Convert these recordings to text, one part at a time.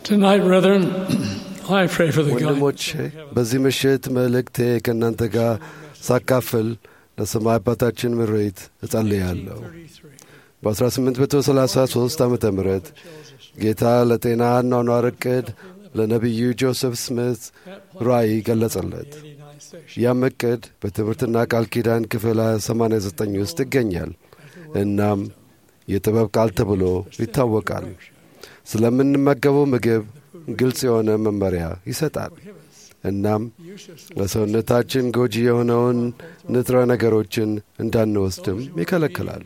Tonight, brethren, I pray for the ወንድሞቼ guidance በዚህ ምሽት መልእክቴ ከእናንተ ጋር ሳካፍል ለሰማይ አባታችን ምሬት እጸልያለሁ። በ1833 ዓ ም ጌታ ለጤና አኗኗር ዕቅድ ለነቢዩ ጆሴፍ ስሚት ራእይ ገለጸለት። ያም ዕቅድ በትምህርትና ቃል ኪዳን ክፍል 89 ውስጥ ይገኛል። እናም የጥበብ ቃል ተብሎ ይታወቃል። ስለምንመገበው ምግብ ግልጽ የሆነ መመሪያ ይሰጣል። እናም ለሰውነታችን ጎጂ የሆነውን ንጥረ ነገሮችን እንዳንወስድም ይከለክላል።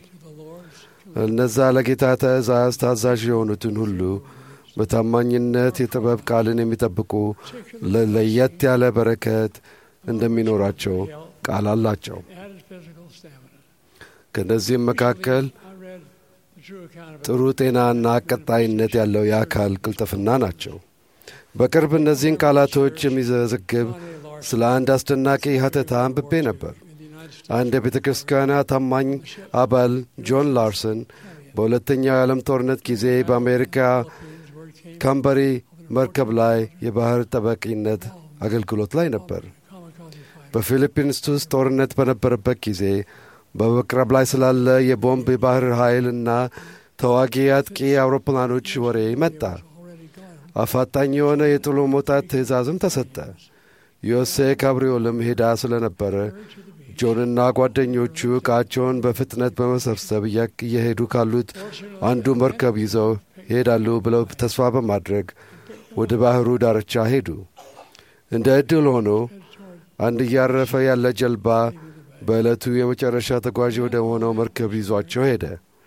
እነዛ ለጌታ ትእዛዝ ታዛዥ የሆኑትን ሁሉ በታማኝነት የጥበብ ቃልን የሚጠብቁ ለየት ያለ በረከት እንደሚኖራቸው ቃል አላቸው። added physical stamina. ከእነዚህም መካከል I read the true account of ጥሩ ጤናና ቀጣይነት ያለው የአካል ቅልጥፍና ናቸው። በቅርብ እነዚህን ቃላቶች የሚዘግብ ስለ አንድ አስደናቂ ሀተታ አንብቤ ነበር። in the United States. አንድ የቤተ ክርስቲያኗ ታማኝ አባል ጆን ላርሰን በሁለተኛው የዓለም ጦርነት ጊዜ በአሜሪካ Philippines, where it came ካምበሪ መርከብ ላይ የባህር ጠባቂነት አገልግሎት ላይ ነበር። kamikaze fighter. በፊሊፒንስ ውስጥ ጦርነት በነበረበት ጊዜ በመቅረብ ላይ ስላለ የቦምብ የባህር ኃይል እና ተዋጊ አጥቂ አውሮፕላኖች ወሬ መጣ። Already gone. አፋጣኝ የሆነ የጥሎ መውጣት ትእዛዝም ተሰጠ። ዮሴ ካብሪዮልም ሄዳ ስለነበረ ጆንና ጓደኞቹ ዕቃቸውን በፍጥነት በመሰብሰብ እያ- እየሄዱ ካሉት አንዱ መርከብ ይዘው ይሄዳሉ ብለው ተስፋ በማድረግ ወደ ባህሩ ዳርቻ ሄዱ። እንደ ዕድል ሆኖ አንድ እያረፈ ያለ ጀልባ በዕለቱ የመጨረሻ ተጓዥ ወደ ሆነው መርከብ ይዟቸው ሄደ።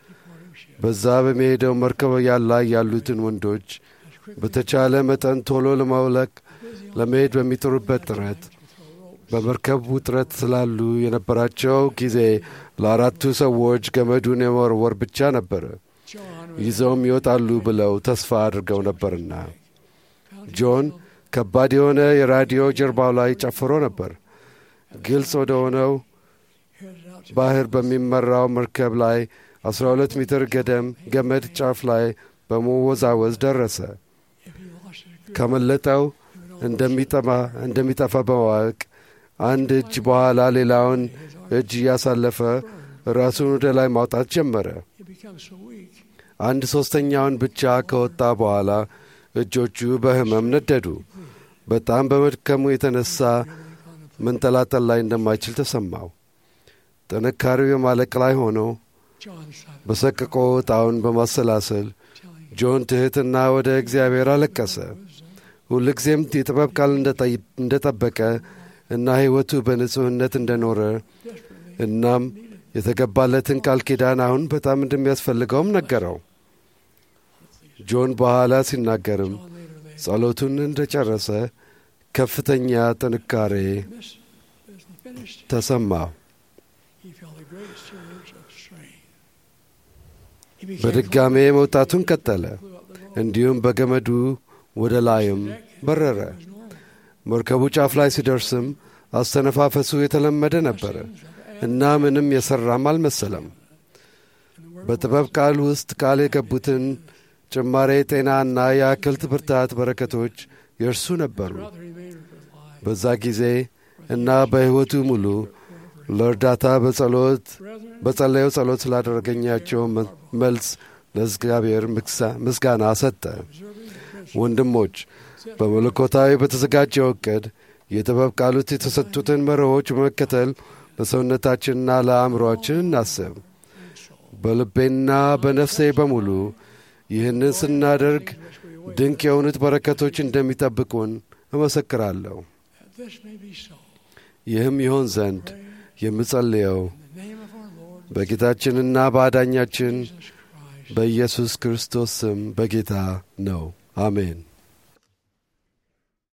በዛ በሚሄደው መርከብ ላይ ያሉትን ወንዶች በተቻለ መጠን ቶሎ ለማውለቅ ለመሄድ በሚጥሩበት ጥረት በመርከብ ውጥረት ስላሉ የነበራቸው ጊዜ ለአራቱ ሰዎች ገመዱን የመወርወር ብቻ ነበረ። John ይዘውም ይወጣሉ ብለው ተስፋ አድርገው ነበርና ጆን ከባድ የሆነ የራዲዮ ጀርባው ላይ ጨፍሮ ነበር። ግልጽ ወደ ሆነው headed out to ባህር በሚመራው መርከብ ላይ 12 ሜትር ገደም ገመድ ጫፍ ላይ በመወዛወዝ ደረሰ። if he lost his grip. ከመለጠው እንደሚጠማ እንደሚጠፋ በማወቅ አንድ እጅ በኋላ ሌላውን እጅ እያሳለፈ ራሱን ወደ ላይ ማውጣት ጀመረ። He becomes so weak. አንድ ሦስተኛውን ብቻ ከወጣ በኋላ እጆቹ በሕመም ነደዱ። በጣም በመድከሙ የተነሳ መንጠላጠል ላይ እንደማይችል ተሰማው። ጥንካሬው የማለቅ ላይ ሆኖ John silent, በሰቅቆ ዕጣውን በማሰላሰል telling ጆን ትሕትና ወደ እግዚአብሔር አለቀሰ። ሁልጊዜም የጥበብ ቃል እንደጠይ- እንደጠበቀ እና ሕይወቱ በንጹሕነት እንደኖረ እናም የተገባለትን ቃል ኪዳን አሁን በጣም እንደሚያስፈልገውም ነገረው። ጆን በኋላ ሲናገርም John later laid ጸሎቱን እንደጨረሰ ከፍተኛ ጥንካሬ this as he finished, ተሰማው። he felt a great surge of strain. He became በድጋሜ መውጣቱን ቀጠለ። flew up the rope. እንዲሁም በገመዱ ወደ ላይም በረረ። It was normal. መርከቡ ጫፍ ላይ ሲደርስም አስተነፋፈሱ የተለመደ ነበረ እና ምንም የሠራም አልመሰለም። በጥበብ ቃል ውስጥ ቃል የገቡትን ጭማሬ ጤናና የአክልት ብርታት በረከቶች የእርሱ ነበሩ። Throughout the remainder of his life, በዛ ጊዜ እና በሕይወቱ ሙሉ ለእርዳታ በጸሎት brethren, በጸለየው ጸሎት ስላደረገኛቸው መ- መልስ ለእግዚአብሔር ምግሳ- ምስጋና ሰጠ። observing the principle ወንድሞች በመለኮታዊ በተዘጋጀው ዕቅድ የጥበብ ቃሉት የተሰጡትን መርሆች በመከተል ለሰውነታችንና ለአእምሮአችን እናስብ። በልቤና በነፍሴ በሙሉ ይህንን ስናደርግ ድንቅ የሆኑት በረከቶች እንደሚጠብቁን እመሰክራለሁ። that this may be so. ይህም ይሆን ዘንድ የምጸልየው In the name of our Lord በጌታችንና በአዳኛችን Jesus Christ. በኢየሱስ ክርስቶስ ስም በጌታ ነው። አሜን።